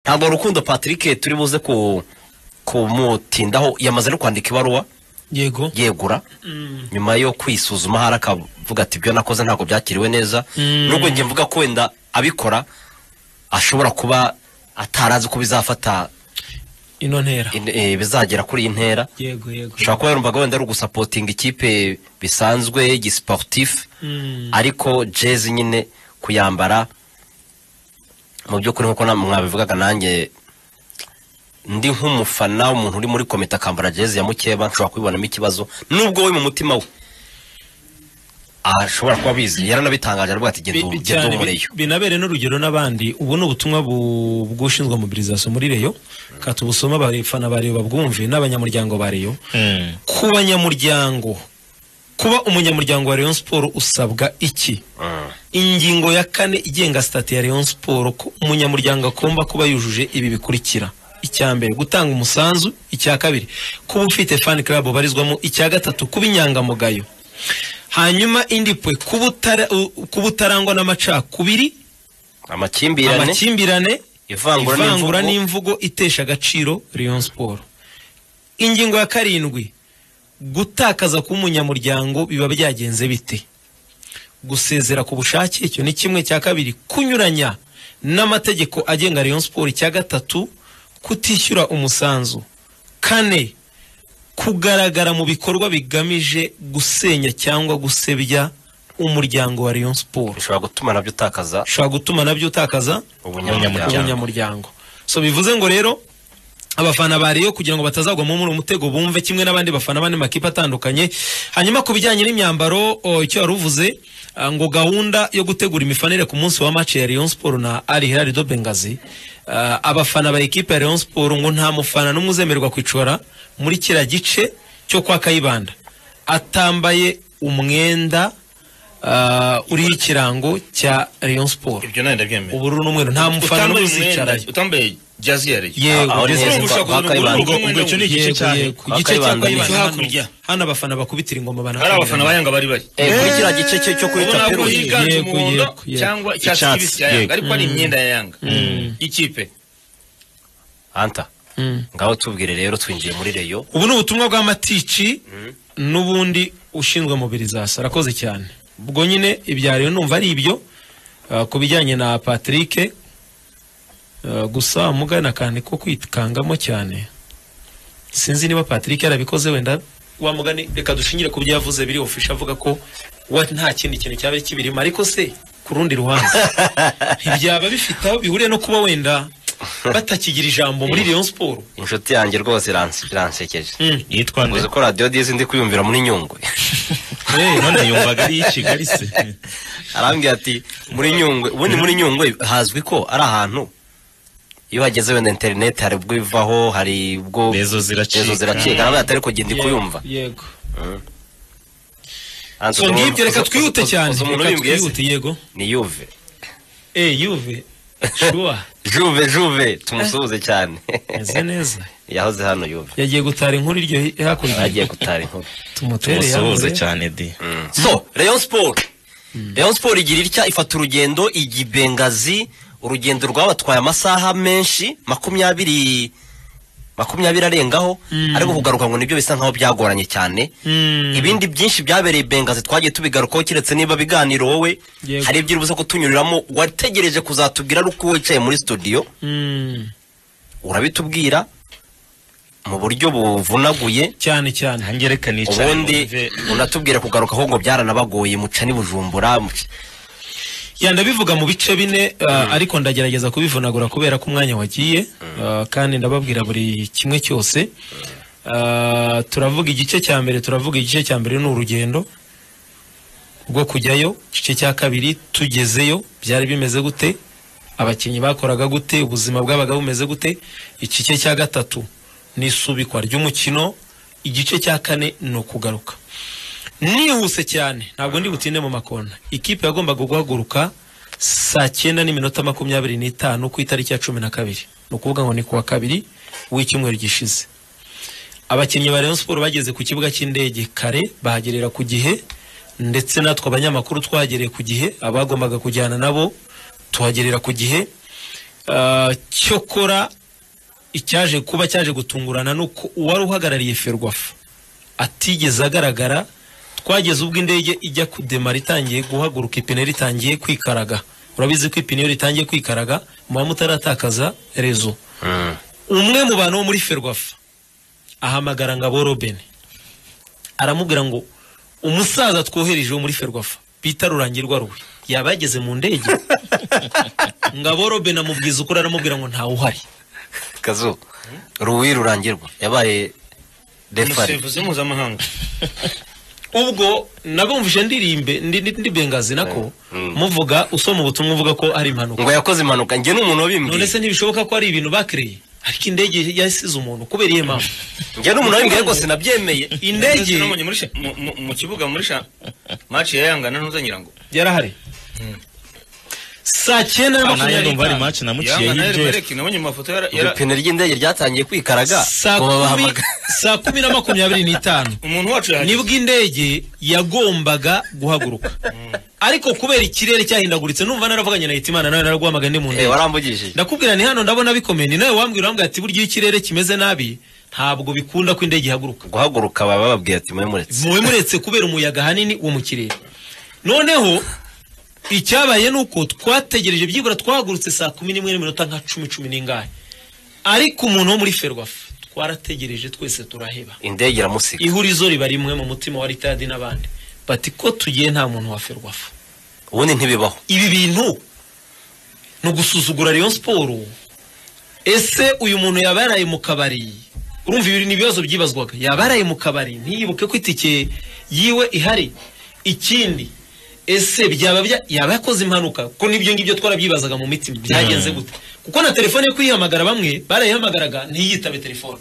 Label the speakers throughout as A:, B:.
A: ntabwo rukundo patrick turi buze ku kumutindaho yamaze no kwandika ibaruwa
B: yego
A: yegura nyuma yo kwisuzuma hari akavuga ati ibyo nakoze ntabwo byakiriwe neza nubwo njye mvuga ko wenda abikora ashobora kuba atarazi ko bizafata
B: ino ntera
A: in- eh, bizagera kuri iyi ntera
B: yego yego
A: ushobora kuba yarumvaga wenda ari ugusapotinga ikipe bisanzwe y'igisiporutifu
B: Mm.
A: ariko jezi nyine kuyambara mu by'ukuri nk'uko na- mwabivugaga nanjye ndi nk'umufana umuntu uri muri komite akambara jezi ya mukeba nshobora kubibonamo ikibazo nubwo we mu mutima we ashobora kuba abizi yaranabitangaje aravuga ati
B: Bi-
A: genda
B: bi-
A: ubu- genda
B: cyane,
A: ubu muri
B: bi-
A: yo
B: binabere n'urugero n'abandi ubu ni ubutumwa bu- bw'ushinzwe mobilisation muri reyo ka tubusome abafana ba reyo babwumve n'abanyamuryango ba reyo ku banyamuryango kuba umunyamuryango wa reyo siporo usabwa iki ingingo ya kane igenga sitati ya Rayon Sport ko umunyamuryango agomba kuba yujuje ibi bikurikira icya mbere gutanga umusanzu icya kabiri kuba ufite fan club ubarizwamo icya gatatu kuba inyangamugayo hanyuma indi pwe kuba utara- u- kuba utarangwa n'amacakubiri
A: amakimbirane
B: amakimbirane
A: Ivangura
B: ivangura
A: n'imvugo.
B: n'imvugo itesha agaciro Rayon Sport ingingo ya karindwi gutakaza kuba umunyamuryango biba byagenze bite gusezera ku bushake icyo ni kimwe cya kabiri kunyuranya n'amategeko agenga Rayon Sport icya gatatu kutishyura umusanzu kane kugaragara mu bikorwa bigamije gusenya cyangwa gusebya umuryango wa Rayon Sport
A: bishobora gutuma nabyo utakaza
B: ushobora gutuma nabyo utakaza
A: ubunyamuryango
B: ubunyamuryango so bivuze ngo rero abafana ba Rayon kugira ngo batazagwamo muri umutego bumve kimwe n'abandi bafana bane makipe atandukanye hanyuma ku bijyanye n'imyambaro o, icyo wari uvuze ah, ngo gahunda yo gutegura imifanire ku munsi wa match ya Rayon Sport na Al Hilal de Benghazi ah, abafana ba ekipe ya Rayon Sport ngo nta mufana n'umwe uzemererwa kwicora muri kiriya gice cyo kwa Kayibanda atambaye umwenda ah, uriho ikirango cya Rayon Sport
C: ibyo nawe ndabyemera
B: ubururu n'umweru nta mufana n'umwe
C: utambaye umwenda
B: uzicarayo
C: utambaye jazi ya reyo
B: Yego,
C: Ah,
B: jazi ya
C: urumva
A: reyo.
C: ushaka kuzana ubururu
A: Bakayibanda.
B: Ubwo
C: bw'umwenda
B: icyo ni igice cya
C: yego,
B: mbere.
C: yego.
B: ku gice cya
A: Bakayibanda.
B: kabiri
C: Hano-
B: hakurya hano abafana bakubitira ingoma
C: hari abafana
B: barahagarara
C: bayanga bari bari
A: Eh, kuri kiriya gice cye cyo kuri
C: ubona ko
A: taperuye
C: higanje
B: Yego,
C: umuhondo
B: yego, yego.
C: cyangwa icyatsi
A: Icyatsi,
C: kibisi cya yanga
A: yego.
C: ariko ari imyenda ya yanga y'ikipe
A: anta
B: Mm.
A: ngaho tubwire rero twinjiye muri reyo
B: ubu ni ubutumwa bw'amatici n'ubundi ushinzwe mobilisation arakoze cyane ubwo nyine ibya rero numva ari ibyo ah, ku bijyanye na patrick ah, gusa mugana akantu ko kwikangamo cyane sinzi niba patrick yarabikoze wenda wa mugani reka dushingire ku byo yavuze biri ofisha avuga ko wa nta kindi kintu cyaba kibirimo ariko se ku rundi ruhande ntibyaba bifite aho bihuriye no kuba wenda batakigira ijambo muri Rayon Sport
A: inshuti yanjye rwose iranse- iransekeje
B: Mm.
D: yitwa nde
A: uzi ko radiyo dizi ndi kuyumvira muri nyungwe
B: Hey,
D: none yumvaga ari iy'i kigali se
A: arambwira ati muri nyungwe ubundi muri nyungwe hazwi ko ari ahantu iyo hageze wenda interineti hari ubwo ivaho hari ubwo
D: Rezo ziracika.
A: Rezo ziracika arambwira ati ariko genda kuyumva
B: yego so ngibyo reka twihute cyane
A: umuntu
B: reka
A: ubimbwiye se?
B: twihute yego
A: ni yuve
B: eh yuve shuwa
A: juve juve tumusuhuze cyane
B: meze neza
A: yahoze hano yuve
B: yagiye gutara inkuru iryo hi- hakurya
A: agiye gutara inkuru
B: tumutere
D: tumusuhuze
B: yamure.
D: cyane di
A: so rayon sport rayon sport igira itya ifata urugendo ijya i bengazi urugendo rwabatwaye amasaha menshi makumyabiri makumyabiri arengaho ariko kugaruka ngo nibyo bisa nkaho byagoranye cyane
B: Mm.
A: ibindi byinshi byabereye i bengazi twagiye tubigarukaho keretse niba biganiro wowe
B: Yego.
A: hari ibyo ubuze kutunyuriramo wategereje kuzatubwira ari uko wicaye muri studio
B: Mm.
A: urabitubwira mu buryo buvunaguye
B: cyane cyane
D: ntangereka nicaye
A: ubundi unatubwira kugarukaho ngo byaranabagoye muca ni bujumbura muca
B: ya ndabivuga mu bice bine uh, ariko ndagerageza kubivunagura kubera ko umwanya wagiye uh, kandi ndababwira buri kimwe cyose uh, turavuga igice cya mbere turavuga igice cya mbere ni urugendo rwo kujyayo igice cya kabiri tugezeyo byari bimeze gute abakinnyi bakoraga gute ubuzima bwabaga bumeze gute igice cya gatatu ni isubikwa ry'umukino igice cya kane ni ukugaruka nihuse cyane ntabwo ndi butinde mu makona ikipe yagombaga guhaguruka saa cyenda n'iminota makumyabiri n'itanu ku itariki ya cumi na kabiri ni ukuvuga ngo ni ku wa kabiri w'icyumweru gishize abakinnyi ba Rayon Sport bageze ku kibuga cy'indege kare bahagerera ku gihe ndetse natwe abanyamakuru twahagereye ku gihe abagombaga kujyana nabo tuhagerera ku gihe Ah, cyokora icyaje kuba cyaje gutungurana ni uko uwari uhagarariye ferwafa atigeze agaragara twageze ubwo indege ijya kudemara itangiye guhaguruka ipine ritangiye kwikaraga urabizi ko ipine iyo ritangiye kwikaraga muba mutaratakaza rezo umwe mu bantu bo muri ferwafa ahamagara ngabo robeni aramubwira ngo umusaza twohereje wo muri ferwafa bita rurangirwa ruwe yaba yageze mu ndege ngabo robeni amubwiza ukuri aramubwira ngo ntawe uhari
A: kazu ruwi rurangirwa yabaye refari
C: umusifuzi mpuzamahanga
B: ubwo nabumvise ndirimbe ndi- ndi- ndibengazi nako muvuga usoma ubutumwa uvuga ko ari impanuka
A: ngo yakoze impanuka njye ni umuntu
B: none
A: wabimbwiye
B: se ntibishoboka ko ari ibintu bakereye ariko indege yasize umuntu kubera iyo mpamvu
A: njye ni umuntu wabimbwiye rwose nabyemeye
B: indege
C: Nabonye muri sha- mu- mu- mu kibuga muri sha maci ya yanga na ntuza nyirango
B: yarahari saa cyenda na
D: nayo
B: makumyabiri
D: numva ari
B: n'itanu
D: match namuciye
C: yanga na
D: y'ibye
C: erimereki nabonye mu mafoto yara- yara-
A: ibipine ry'indege ryatangiye kwikaraga
B: saa
A: ngo
B: kumi
A: babahamagare
B: saa kumi na makumyabiri n'itanu
C: umuntu wacu yahageze
B: nibwo indege yagombaga guhaguruka ariko kubera ikirere cyahindaguritse numva naravuganye na hitimana nawe naraguhamagaye ndi mu
A: Eh,
B: ndege
A: warambugishije
B: ndakubwira ni hano ndabona bikomeye ni nawe wambwira wambwira ati burya iyo ikirere kimeze nabi ntabwo bikunda ko indege ihaguruka
A: guhaguruka baba bababwiye ati mube muretse
B: muwe muretse kubera umuyaga ahanini wo mu kirere noneho icyabaye ni uko twategereje byibura twahagurutse saa kumi n'imwe n'iminota nka cumi cumi n'ingahe ariko umuntu wo muri ferwafa twarategereje twese turaheba
A: indege iramusika
B: ihurizo riba rimwe mu mutima wa ritadi n'abandi bati ko tugiye nta muntu wa ferwafa
A: ubundi ntibibaho
B: ibi bintu ni ugusuzugura Rayon Sport ese uyu muntu yaba yaraye mu kabari urumva ibi ni ibibazo byibazwaga yaba yaraye mu kabari ntiyibuke ko itike yiwe ihari ikindi ese byaba bya- yaba yakoze impanuka ko n'ibyo ngibyo twarabyibazaga mu mitima byagenze gute kuko na telefone yo kuyihamagara bamwe barayihamagaraga ntiyitabe telefone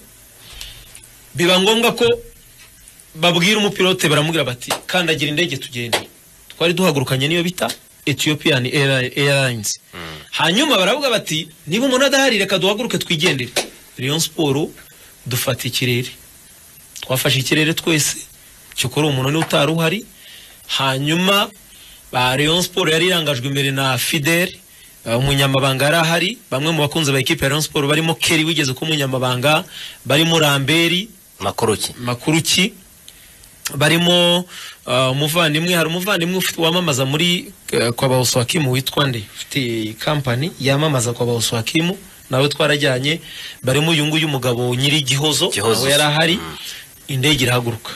B: biba ngombwa ko babwira umupilote baramubwira bati kandagira indege tugende twari duhagurukanye niyo bita Ethiopian Airli- Airlines hanyuma baravuga bati niba umuntu adahari reka duhaguruke twigendere Rayon Sport dufata ikirere twafashe ikirere twese cyokora umuntu niwe utari uhari hanyuma ba Rayon Sport yari irangajwe imbere na Fidel eh, umunyamabanga yari ahari bamwe mu bakunzi ba ekipe ya Rayon Sport barimo Kelly wigeze kuba umunyamabanga barimo Ramberi
A: makuruki
B: makuru ki barimo uh, umuvandimwe hari umuvandimwe ufite wamamaza muri eh, kwa bawuswakimu witwa nde ufite kampani yamamaza kwa bawuswakimu nawe twarajyanye barimo uyu nguyu umugabo nyiri gihozo
A: Gihozo.
B: nawe yari ahari indege irahaguruka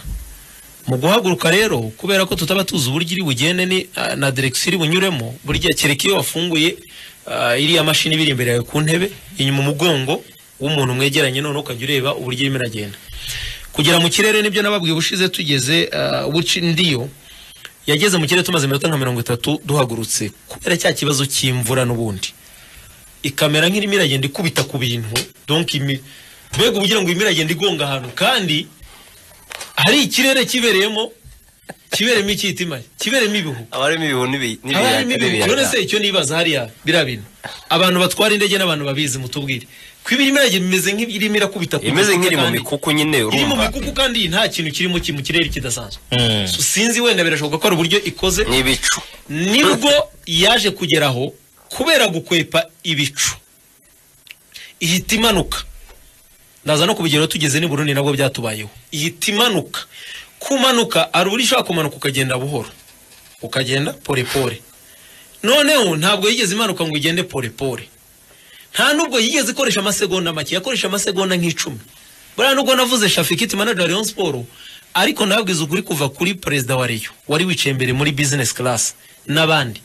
B: mu guhaguruka rero kubera ko tutaba tuzi uburyo iri bugende ni, ah, na direkisiyo iri bunyuremo burya kereka iyo wafunguye ah, iriya mashini ibiri imbere yawe ku ntebe inyuma umugongo w'umuntu mwegeranye noneho ukajya ureba uburyo irimo iragenda kugera mu kirere nibyo nababwiye ubushize tugeze ah, buci ndiyo yageze mu kirere tumaze iminota nka mirongo itatu duhagurutse kubera cya kibazo cy'imvura n'ubundi ikamera nk'irimo iragenda ikubita ku bintu donc imi- mbega ubugira ngo irimo iragenda igonga ahantu kandi hari ikirere kibereyemo kibereyemo ikitima kibereyemo ibihu
A: abarimo ibihu n'ibi-
B: haba harimo
A: n'ibiyaga n'ibiyaga.
B: ibihu none se icyo nibaza hariya biriya bintu abantu batwara indege n'abantu babizi mutubwire ko ibirimo iragenda imeze nk'irimo irakubita ku
A: imeze
B: gikuta
A: nk'iri mu
B: kandi-
A: mikuku nyine
B: iri mu
A: urumva
B: mikuku kandi nta kintu kirimo ki- mu kirere kidasanzwe So, sinzi wenda birashoboka ko hari uburyo ikoze
A: n'ibicu
B: nibwo yaje kugeraho kubera gukwepa ibicu ihita imanuka ndaza no kubigeraho tugeze n'i Burundi nabwo byatubayeho ihita imanuka kumanuka hari uburyo ushobora kumanuka ukagenda buhoro ukagenda pore pore noneho ntabwo yigeze imanuka ngo igende pore pore nta nubwo yigeze ikoresha amasegonda make yakoresha amasegonda nk'icumi buriya nubwo navuze shafikiti manager wa Rayon Sport ariko nababwiza ukuri kuva kuri perezida wa Rayon wari wicaye imbere muri business class n'abandi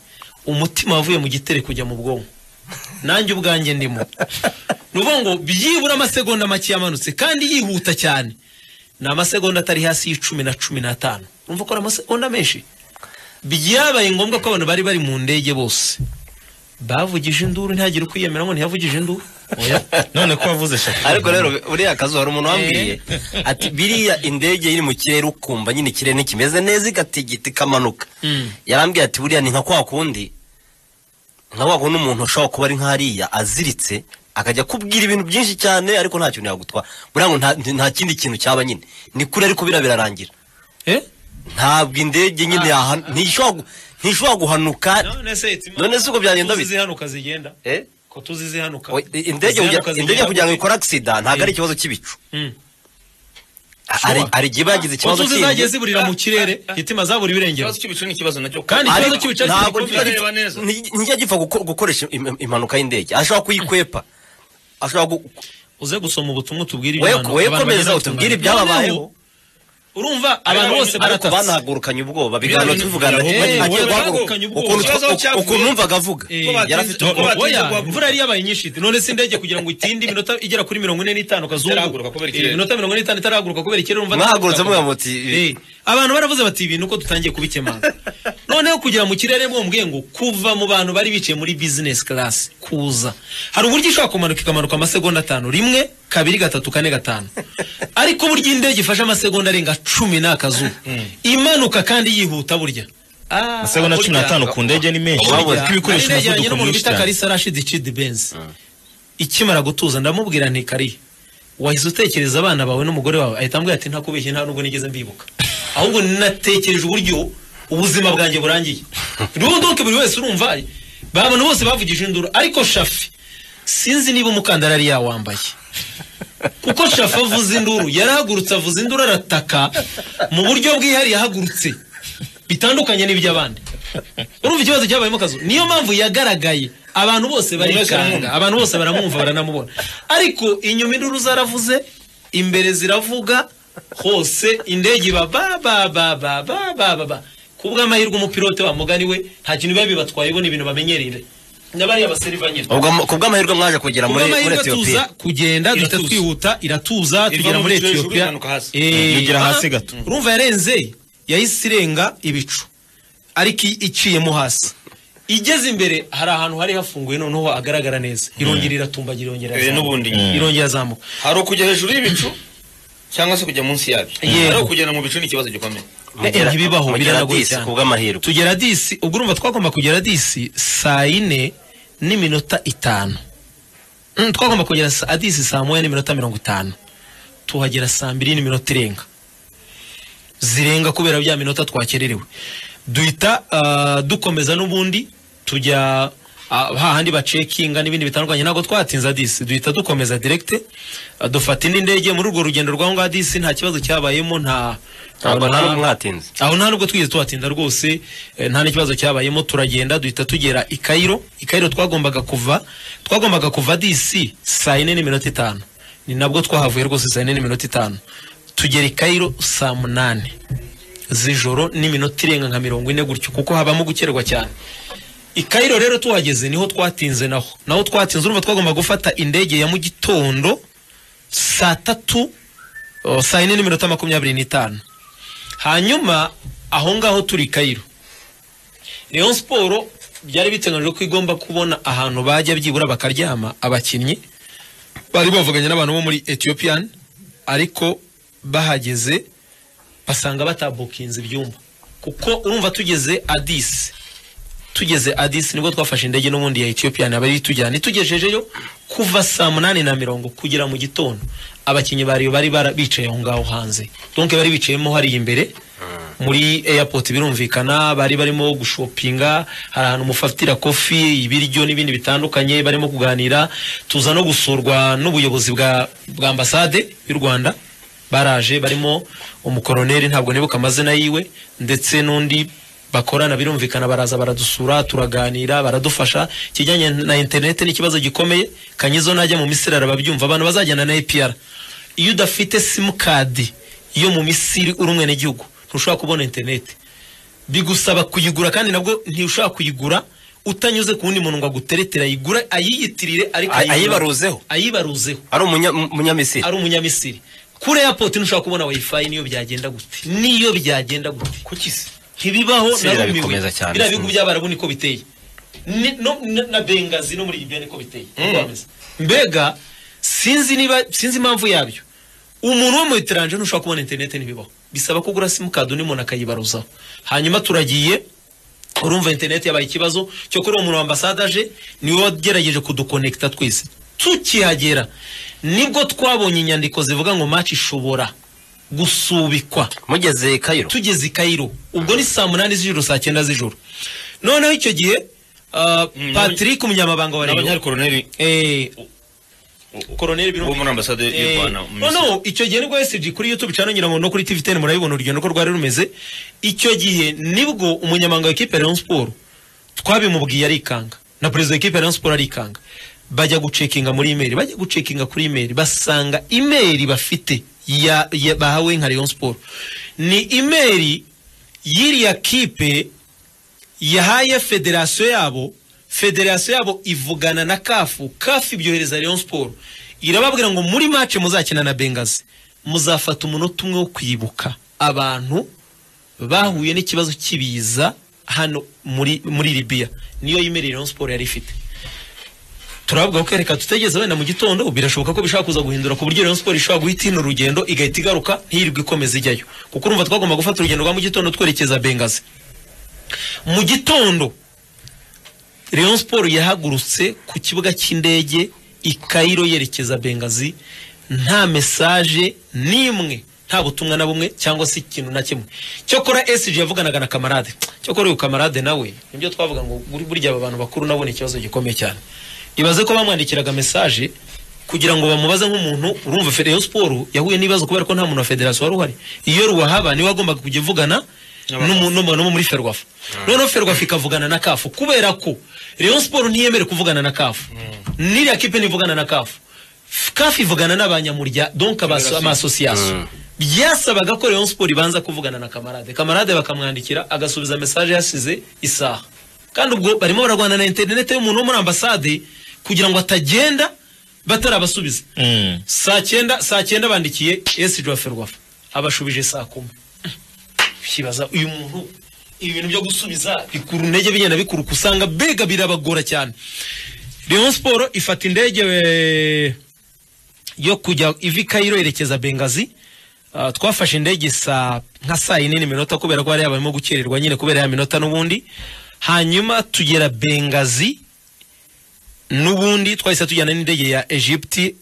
B: umutima wavuye mu gitere kujya mu bwonko nanjye ubwanjye ndimo ni ukuvuga ngo byibura amasegonda make yamanutse kandi yihuta cyane ni amasegonda atari hasi y'icumi na cumi n'atanu urumva ko ari amasegonda menshi byabaye ngombwa ko abantu bari bari mu ndege bose bavugije induru ntihagire ukwiyemera ngo ntiyavugije induru oya
D: none ko wavuze shaka
A: ariko rero uriya kazu hari umuntu wambwiye ati biriya indege iri mu kirere ukumva nyine ikirere ntikimeze neza igatigita ikamanuka
B: Mm.
A: yarambwiye ati buriya ni nka kwa kundi nka wa kundi umuntu ushobora kuba ari nk'ariya aziritse akajya akubwira ibintu byinshi cyane ariko nta kintu yagutwara buriya ngo nta- nta kindi kintu cyaba nyine ni kure ariko biriya birarangira
B: eh
A: ntabwo indege nyine yahan- ntishobora gu- ntishobora guhanuka
B: none se itima-
A: none se ubwo byagenda
B: uzi
A: bite?
B: zihanuka zigenda
A: Eh?
B: ko ko tuzi zihanuka
A: O- i- indege kugira- indege kugira ngo ikore agisida ntabwo ari ikibazo cy'ibicu hari
B: Sure.
A: hari igihe bagize ikibazo
B: tuzi zagiye
A: cy'indi
B: ziburira mu kirere hitima zabura ibirengero
C: ikibazo cy'ibicu ni ikibazo nacyo
B: Kandi-
A: Ariko
B: ikibazo cy'ibicu ari
A: ntabwo
B: igikombe.
A: kijya
C: Turareba neza.
A: gipfa- nti- ntikijya gipfa guko- gukoresha im- impanuka y'indege ashobora kuyikwepa ashobora gu-
B: uze gusoma ubutumwa utubwire
A: Wewe-
B: abantu-
A: wewe
B: abantu
A: komeza
B: bagenda
A: utubwire
B: batunganya.
A: ibyababayeho.
B: Noneho, urumva abantu
C: Abantu-
B: bose
A: ariko
B: baratatse
A: banahagurukanye ubwoba biganiro
C: Ibintu-
A: tubivugana
B: Eh,
A: agiye
B: wowe
A: guhaguruka
B: bahagurukanye ubwoba.
A: ukuntu
C: Ikibazo
A: twa-
C: cyavuye.
A: ukuntu numvaga avuga
B: Eh,
A: yari afite
C: batinze-
A: ubwoba
C: ko batinze
B: oya
C: guhaguruka.
B: imvura yari yabaye nyinshi none se indege kugira ngo itinde iminota igera kuri mirongo ine n'itanu
C: Itarahaguruka
B: akazungu Eh,
C: kubera ikirere.
B: iminota mirongo ine n'itanu itarahaguruka kubera ikirere urumva
A: mwahagurutse muvuga muti
B: Eh, abantu baravuze bati ibintu uko dutangiye kubikemanga noneho kugira mu kirere mwumvwe ngo kuva mu bantu bari bicaye muri business class kuza hari uburyo ishobora kumanuka ikamanuka amasegonda atanu rimwe kabiri gatatu kane gatanu ariko burya indege ifashe amasegonda arenga cumi n'akazuba imanuka kandi yihuta burya
D: amasegonda cumi n'atanu ku ndege ni menshi
A: Urabona.
D: kuko ibikoresho
B: Nari negeranye
D: umuvuduko
B: n'umuntu
D: mwinshi
B: bita
D: cyane
B: Kalisa Rashid Chidi Benz. Ikimara gutuza ndamubwira nti kariya wahise utekereza abana bawe n'umugore wawe ahita ambwira ati ntakubeshye nta nubwo nigeze mbibuka ahubwo natekereje uburyo ubuzima bwanjye burangiye rero donc buri wese urumva babona bose bavugije induru ariko shafi sinzi niba umukandara yari yawambaye kuko shafa avuza induru yarahagurutse avuza induru arataka mu buryo bwihariye ahagurutse bitandukanye n'iby'abandi urumva ikibazo cyabayemo akazu niyo mpamvu yagaragaye abantu bose barikanga abantu bose baramwumva baranamubona ariko inyuma induru zaravuze imbere ziravuga hose indege iba ba ba ba ba ba ba ba ba kubw'amahirwe umupilote wa mugani we nta kintu biba bibatwaye bo ni ibintu bamenyereye n'abariya baseriva nyine
A: ubwo mu- ku bw'amahirwe mwaje kugera muri muri
B: kubw'amahirwe tuza
A: etiyopiya
B: kugenda duhita
C: Iratuza.
B: twihuta iratuza
C: Iva
B: tugera
C: mu
B: muri
C: bicu hejuru,
B: etiyopiya
C: imanuka hasi.
B: Eh,
D: Yegera
B: ah,
D: hasi gato.
B: urumva yarenze yahise irenga ibicu ariko i- iciyemo hasi igeze imbere hari ahantu hari hafunguye noneho hagaragara neza irongera iratumbagira irongera
C: Eh,
B: irazamuka.
C: n'ubundi
B: irongera azamuka
C: hari ukujya hejuru y'bicu cyangwa se kujya munsi yabyo
B: Yego.
C: hari ukugenda mu bicu ni ikibazo gikomeye
A: Mugera-
B: ntibibaho
A: mugera
B: biranagoye
A: disi,
B: cyane
A: ku bw'amahirwe.
B: tugera disi ubwo urumva twagomba kugera disi saa yine n'iminota itanu Mm, twagomba kugera saa disi saa moya n'iminota mirongo itanu tuhagera saa mbiri n'iminota irenga zirenga kubera bya minota twakererewe duhita ah, dukomeza n'ubundi tujya ah, hahandi bacekinga n'ibindi bitandukanye ntabwo twatinze disi duhita dukomeza direkite ah, dufata indi ndege muri urwo rugendo rw'aho ngaho disi nta kibazo cyabayemo nta
A: ntabwo nta n'ubwo mwatinze
B: aho nta nubwo twigeze tuhatinda rwose eh, nta n'ikibazo cyabayemo turagenda duhita tugera i Cairo i Cairo twagombaga kuva twagombaga kuva DC saa yine n'iminota itanu ni nabwo twahavuye rwose saa yine n'iminota itanu tugera i Cairo saa munani z'ijoro n'iminota irenga nka mirongo ine gutyo kuko habamo gukererwa cyane i Cairo rero tuhageze niho twatinze naho naho twatinze urumva twagomba gufata indege ya mu gitondo saa tatu o, saa yine n'iminota makumyabiri n'itanu hanyuma aho ngaho turi kayiro Rayon siporo byari biteganyijwe ko igomba kubona ahantu bajya byibura bakaryama abakinnyi bari bavuganye n'abantu bo muri etiyopiyan ariko bahageze basanga batabukinze ibyumba kuko urumva tugeze adisi tugeze adisi nibwo twafashe indege n'ubundi ya etiyopiyan abari tujyana itugejejeyo kuva saa munani na mirongo kugera mu gitondo abakinnyi bariyo bari bara- bicaye aho ngaho hanze donke bari bicayemo hariya imbere muri airport birumvikana bari barimo gushopinga hari ahantu mufatira kofi ibiryo n'ibindi bitandukanye barimo kuganira tuza no gusurwa n'ubuyobozi bwa bwa ambasade y'u Rwanda baraje barimo umukoroneri ntabwo nibuka amazina yiwe ndetse n'undi bakorana birumvikana baraza baradusura turaganira baradufasha ikijyanye na interineti ni ikibazo gikomeye kanyizo najya mu misiri arababyumva abantu bazajyana na APR iyo udafite simukadi yo mu misiri uri umwenegihugu ntushobora kubona interineti bigusaba kuyigura kandi nabwo ntushobora kuyigura utanyuze ku wundi muntu ngo aguteretera ayigure ayiyitirire ariko
A: Ay-
B: ayigure.
A: ayibaruzeho?
B: ayibaruzeho
A: ari umunya- umunyamisiri
B: ari umunyamisiri kuri airport ntushobora kubona wifi niyo byagenda gute niyo byagenda gute kuki se ntibibaho
A: Misiri irabikomeza cyane.
B: biriya bihugu by'abarabu niko biteye Ni- no- na- na bengazi no muri libiya niko biteye Niko bameze. mbega sinzi niba sinzi impamvu yabyo umuntu wo mu iteranje ntushobora kubona interineti ntibibaho bisaba kugura simukadi undi muntu akayibaruzaho hanyuma turagiye urumva interineti yabaye ikibazo cyo kuri uwo muntu wambasade aje niwe wagerageje kudukonekita twese tukihagera nibwo twabonye inyandiko zivuga ngo maci ishobora gusubikwa
A: mugeze kayiro
B: tugeze i kayiro ubwo ni saa munani z'ijoro saa cyenda z'ijoro noneho icyo gihe ah,
C: Mm,
B: patrick umunyamabanga wa
C: n'abanyari
B: rero
C: koroneli
B: Eh, koroneri
C: wo
B: birumvikana
C: muri ambasade y'u
B: Eh,
C: rwanda mu
B: no
C: Misiri.
B: no icyo gihe nibwo wese kuri youtube cyangwa ngira ngo no kuri tv ten murabibona urugendo ko rwari rumeze icyo gihe nibwo umunyamabanga w'ikipe ya Rayon Sport twabimubwiye arikanga na perezida w'ikipe ya Rayon Sport arikanga bajya gucekinga muri imeri bajya gucekinga kuri imeri basanga imeri bafite ya, ya bahawe nka Rayon Sport ni imeri y'iriya kipe yahaye federasiyo yabo federasiyo yabo ivugana na kafu kafu ibyohereza Rayon Sport irababwira ngo muri mace muzakina na bengazi muzafata umunota umwe wo kwibuka abantu bahuye n'ikibazo cy'ibiza hano muri muri Libya niyo yimere Rayon Sport yari ifite turavuga ko reka tutegeze wenda mu gitondo birashoboka ko bishobora kuza guhindura ku buryo Rayon Sport ishobora guhita hino urugendo igahita igaruka ntirirwe ikomeza ijyayo kuko urumva twagomba gufata urugendo rwa mu gitondo twerekeza bengazi mu gitondo Rayon Sport yahagurutse ku kibuga cy'indege i Cairo yerekeza Bengazi nta mesaje n'imwe nta butumwa na bumwe cyangwa se ikintu na kimwe cyokora SG yavuganaga na kamarade cyokora uyu kamarade nawe nibyo twavuga ngo buri burya aba bantu bakuru nabo ni ikibazo gikomeye cyane ibaze ko bamwandikiraga mesaje kugira ngo bamubaze nk'umuntu urumva Fe- Rayon Sport yahuye n'ibibazo kubera ko nta muntu wa federasiyo wari uhari iyo ruwahaba niwe wagombaga kujya uvugana n'umu- n'umu- n'umu muri ferwafa noneho ferwafa ikavugana na kafu kubera ko Rayon Sport ntiyemere kuvugana na kafu n'iriya kipe ntivugana na kafu F- kafu ivugana n'abanyamurya donc abaso- amasosiyasiyo byasabaga ko Rayon Sport ibanza kuvugana na kamarade kamarade bakamwandikira agasubiza mesaje yasize isaha kandi ubwo barimo bararwana na interinete y'umuntu wo muri ambasade kugira ngo atagenda batarabasubiza
D: Mm.
B: saa cyenda saa cyenda bandikiye esiji wa ferwafa abashubije saa kumi kibaza uyu muntu ibintu byo gusubiza bikura intege bigenda bikuruka usanga mbega birabagora cyane Rayon Sport ifata indege eh, yo kujya ivi Cairo yerekeza Bengazi Ah, twafashe indege saa nka saa yine n'iminota kubera ko hari abarimo gukererwa nyine kubera ya minota n'ubundi hanyuma tugera Bengazi n'ubundi twahise tujyana n'indege ya Egypte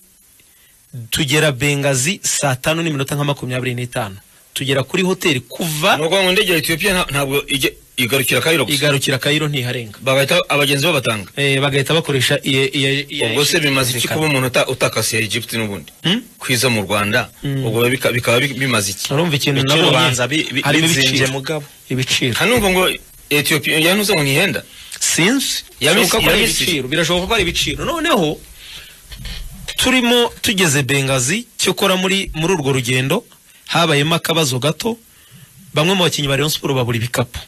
B: tugera Bengazi saa tanu n'iminota nka makumyabiri n'itanu tugera kuri hoteli kuva
C: ni ukuvuga ngo indege ya etiyopiya nta- ntabwo ijya igarukira kayiro gusa
B: igarukira Cairo ntiharenga
C: bagahita abagenzi babatanga
B: eh, bagahita bakoresha iya- iya- iya-
C: ubwo se bimaze iki
B: Zirikana.
C: kuba umuntu uta- utakasiye Egypt n'ubundi
B: Hmm?
C: kwiza mu rwanda ubwo bika- bikaba bi- bimaze iki
B: urumva ikintu
D: Ibiciro
B: nabonye,
D: banza bi- bi-
B: harimo
D: bizinze
B: ibiciro.
D: mugabo.
B: ibiciro
C: hanumva ngo etiyopiya yanuze ngo ntihenda
B: sinzi
C: Yabisi-
B: birashoboka ko ari
C: yabisije.
B: ibiciro birashoboka ko ari ibiciro noneho turimo tugeze bengazi cyokora muri muri urwo rugendo habayemo akabazo gato bamwe mu bakinnyi ba Rayon Sport babura ibikapu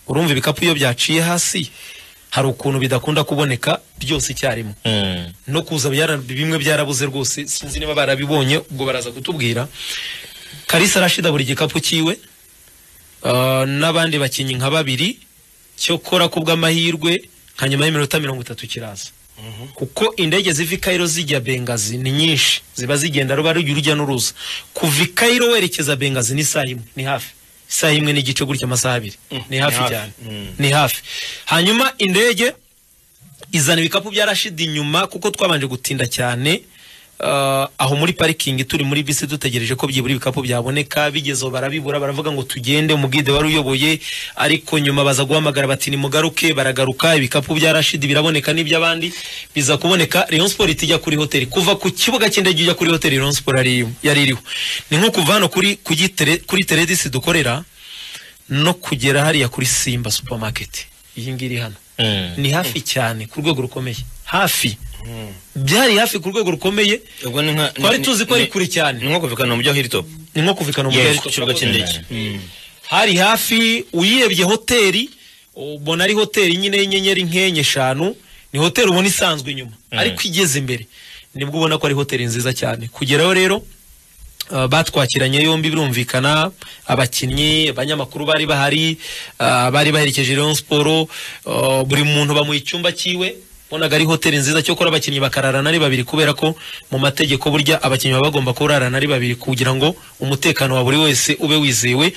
B: urumva ibikapu iyo byaciye hasi hari ukuntu bidakunda kuboneka byose icyarimwe
D: Mm.
B: no kuza byara- bimwe byarabuze rwose sinzi niba barabibonye ubwo baraza kutubwira karisa arashida buri gikapu cyiwe ah, n'abandi bakinnyi nka babiri cyokora ku bw'amahirwe nka nyuma y'iminota mirongo itatu kiraza kuko indege ziva i Cairo zijya bengazi ni nyinshi ziba zigenda ruba rujya urujya n'uruza kuva i Cairo werekeza bengazi ni saa imwe ni hafi isaha imwe n'igice gutya amasaha abiri ni hafi cyane ni hafi hanyuma indege izana ibikapu bya Rashid inyuma kuko twabanje gutinda cyane Uh, aho muri parikingi turi muri bisi dutegereje ko byibura ibikapu byaboneka bigezeho barabibura baravuga ngo tugende umubwide wari uyoboye ariko nyuma baza guhamagara bati nimugaruke baragaruka ibikapu bya Rashid biraboneka n'iby'abandi biza kuboneka Rayon Sport itijya kuri hoteli kuva ku kibuga cy'indege ijya kuri hoteli Rayon Sport yari yari iriho ni nko kuva hano kuri kuri tere, kuri Teredis dukorera no kugera hariya kuri Simba supermarket iyi ngiyi iri hano
D: Mm.
B: ni hafi cyane ku rwego rukomeye hafi byari hafi ku rwego rukomeye
C: ubwo ni nka
B: twari
C: ni-
B: tuzi ko
C: ni-
B: ari kure cyane
C: ni nko kuvikana mu bya hilltop
B: ni nko kuvikana
D: Yes,
B: umugari
D: ku kibuga cy'indege.
B: hari hafi uyirebye hoteli ubona ari hoteli nyine y'inyenyeri nk'enye eshanu ni hoteli ubona isanzwe inyuma ariko igeze imbere nibwo ubona ko ari hoteli nziza cyane kugeraho rero Uh, batwakiranye yombi birumvikana abakinnyi abanyamakuru bari bahari uh, bari baherekeje Rayon Sport uh, buri muntu bamuha icyumba cyiwe bonaga ari hoteli nziza cyo kora abakinnyi bakararana ari babiri kubera ko mu mategeko burya abakinnyi baba bagomba kurarana ari babiri kugira ngo umutekano wa buri wese ube wizewe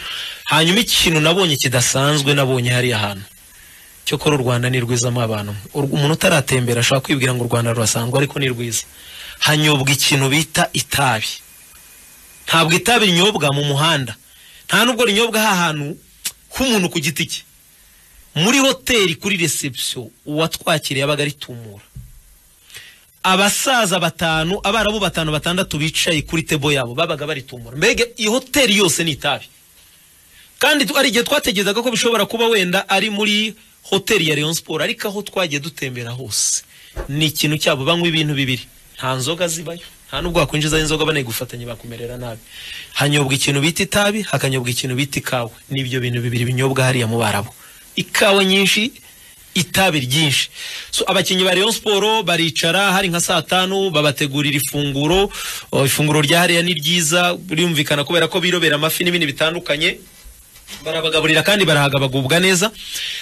B: hanyuma ikintu nabonye kidasanzwe nabonye hariya hantu cyokora u rwanda ni rwizamo abantu Ur- umuntu utaratembera ashobora kwibwira ngo u rwanda rurasangwa ariko ni rwiza hanyobwa ikintu bita itabi ntabwo itabi rinyobwa mu muhanda nta nubwo rinyobwa ha hantu h'umuntu ku giti cye muri hoteli kuri reception uwatwakiriye yabaga ari tumura abasaza batanu abarabu batanu batandatu bicaye kuri tebo yabo babaga bari tumura mbega iyi hoteli yose ni itabi kandi tu- hari igihe twategerezaga ko bishobora kuba wenda ari muri hoteli ya Rayon Sport ariko aho twagiye dutembera hose ni ikintu cyabo banywa ibintu bibiri nta nzoga zibayo nta nubwo wakwinjizaho inzoga banaye gufatanya bakumerera nabi hanyobwa ikintu bita itabi hakanyobwa ikintu bita ikawa n'ibyo bintu bibiri binyobwa hariya mu barabo ikawa nyinshi itabi ryinshi so abakinnyi ba Rayon Sport baricara hari nka saa tanu babategurira ifunguro o, ifunguro rya hariya ni ryiza birumvikana kubera ko birobera amafi n'ibindi bitandukanye barabagaburira kandi barahaga bagubwa neza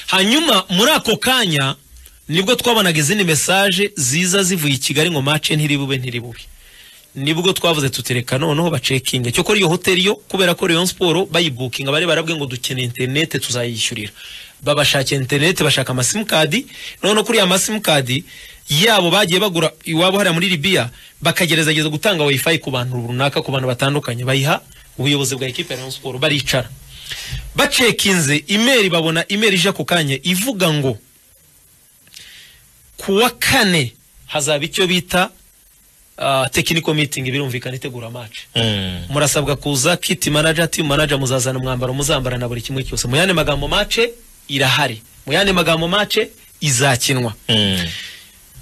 B: hanyuma muri ako kanya nibwo twabonaga izindi mesaje ziza zivuye i kigali ngo mace ntiribube ntiribube nibwo twavuze tutereka noneho bacekinge cyo kuri iyo hoteli yo kubera ko Rayon Sport bayibukinga bari barabwe ngo dukeneye interinete tuzayishyurira babashakira interinete bashaka amasimukadi noneho kuri ya masimukadi yabo bagiye bagura iwabo hariya muri Libya bakagerageza gutanga wifi ku bantu runaka ku bantu batandukanye bayiha ubuyobozi bwa ekipe ya Rayon Sport baricara bacekinze imeri babona imeri ije ako kanya ivuga ngo ku wa kane hazaba icyo bita uh, technical meeting birumvikana itegura match
D: Mm.
B: murasabwa kuza kit manager team manager muzazana umwambaro muzambara na buri kimwe cyose mu yandi magambo match irahari mu yandi magambo match izakinwa
D: Mm.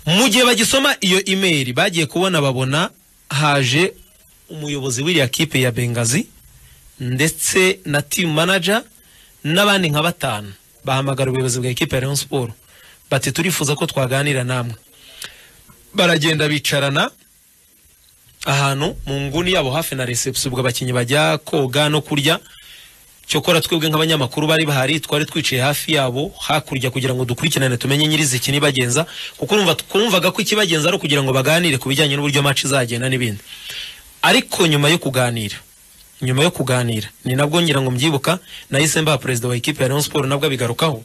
B: mu gihe bagisoma iyo imeri bagiye kubona babona haje umuyobozi w'iriya kipe ya bengazi ndetse na team manager n'abandi nka batanu bahamagara ubuyobozi bwa ekipe ya Rayon Sport bati turifuza ko twaganira namwe baragenda bicarana ahantu mu nguni yabo hafi na reception ubwo abakinnyi bajya koga no kurya cyokora twebwe nk'abanyamakuru bari bahari twari twicaye hafi yabo hakurya kugira ngo dukurikirane tumenye nyiriziki nibagenza kuko urumva twumvaga ko ikibagenza ari ukugira ngo baganire ku bijyanye n'uburyo match izagenda n'ibindi ariko nyuma yo kuganira nyuma yo kuganira ni nabwo ngira ngo mbyibuka nahise mbaha perezida wa ekipe ya Rayon Sport nabwo abigarukaho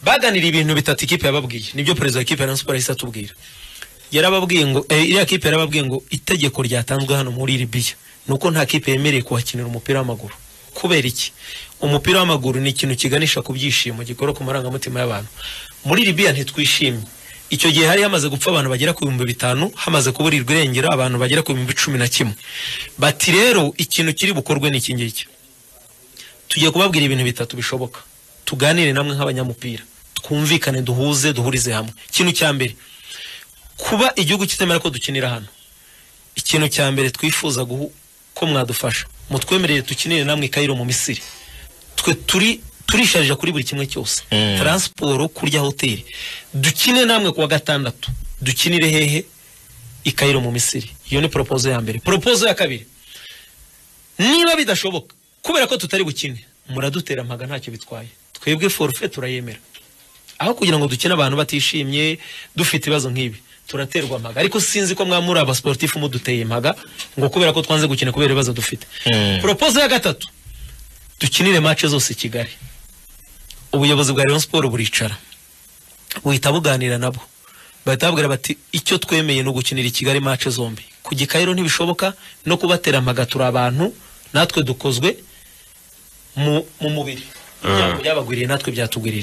B: baganira ibintu bitatu ikipe yababwiye nibyo perezida wa ekipe ya Rayon Sport yahise atubwira yarababwiye ngo eh, iriya kipe yarababwiye ngo itegeko ryatanzwe hano muri Libya nuko nta kipe yemereye kuhakinira umupira w'amaguru kubera iki umupira w'amaguru ni ikintu kiganisha ku byishimo gikora ku marangamutima y'abantu muri Libya ntitwishimye icyo gihe hari hamaze gupfa abantu bagera ku bihumbi bitanu hamaze kuburirwa irengero abantu bagera ku bihumbi cumi na kimwe bati rero ikintu kiri bukorwe ni iki ngiki tugiye kubabwira ibintu bitatu bishoboka tuganire namwe nk'abanyamupira twumvikane duhuze duhurize hamwe ikintu cya mbere kuba igihugu kitemera ko dukinira hano ikintu cya mbere twifuza guhu- ko mwadufasha mutwemerere dukinire namwe i Cairo mu Misiri twe turi turisharija kuri buri kimwe cyose
D: Mm.
B: transport kurya hoteli dukine namwe kuwa gatandatu dukinire hehe i Cairo mu Misiri iyo ni proposal ya mbere proposal ya kabiri niba bidashoboka kubera ko tutari bukine muradutera mpaga ntacyo bitwaye twebwe forfait turayemera aho kugira ngo dukine abantu batishimye dufite ibibazo nk'ibi turaterwa mpaga ariko sinzi ko mwamuri abasportifu muduteye impaga ngo kubera ko twanze gukina kubera ibibazo dufite
D: Mm.
B: proposal ya gatatu dukinire match zose i Kigali ubuyobozi bwa Rayon Sport buricara buhita buganira nabo bahita babwira bati icyo twemeye ni ugukinira i Kigali match zombi ku gikayiro ntibishoboka no kubatera mpaga turi abantu natwe dukozwe mu, mu mubiri byabagwiriye natwe byatugwirira